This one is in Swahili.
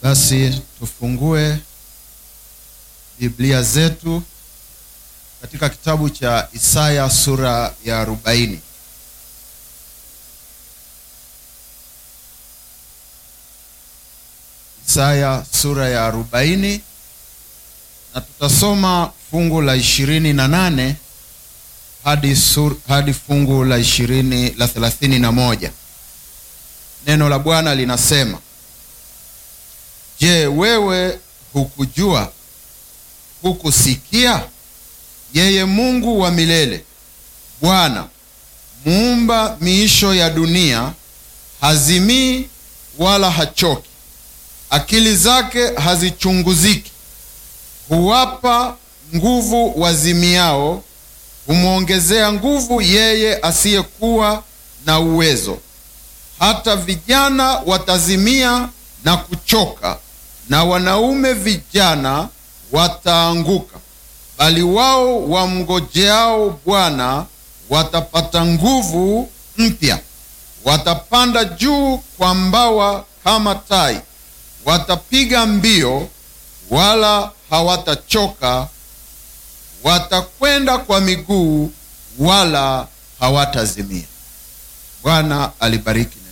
Basi tufungue Biblia zetu katika kitabu cha Isaya sura ya arobaini. Isaya sura ya arobaini na tutasoma fungu la ishirini na nane hadi, sur, hadi fungu la ishirini la thelathini na moja. Neno la Bwana linasema Je, wewe hukujua? Hukusikia? Yeye Mungu wa milele, Bwana muumba miisho ya dunia, hazimii wala hachoki, akili zake hazichunguziki. Huwapa nguvu wazimiao, humwongezea nguvu yeye asiyekuwa na uwezo. Hata vijana watazimia na kuchoka, na wanaume vijana wataanguka, bali wao wamngojeao Bwana watapata nguvu mpya, watapanda juu kwa mbawa kama tai, watapiga mbio wala hawatachoka, watakwenda kwa miguu wala hawatazimia. Bwana alibariki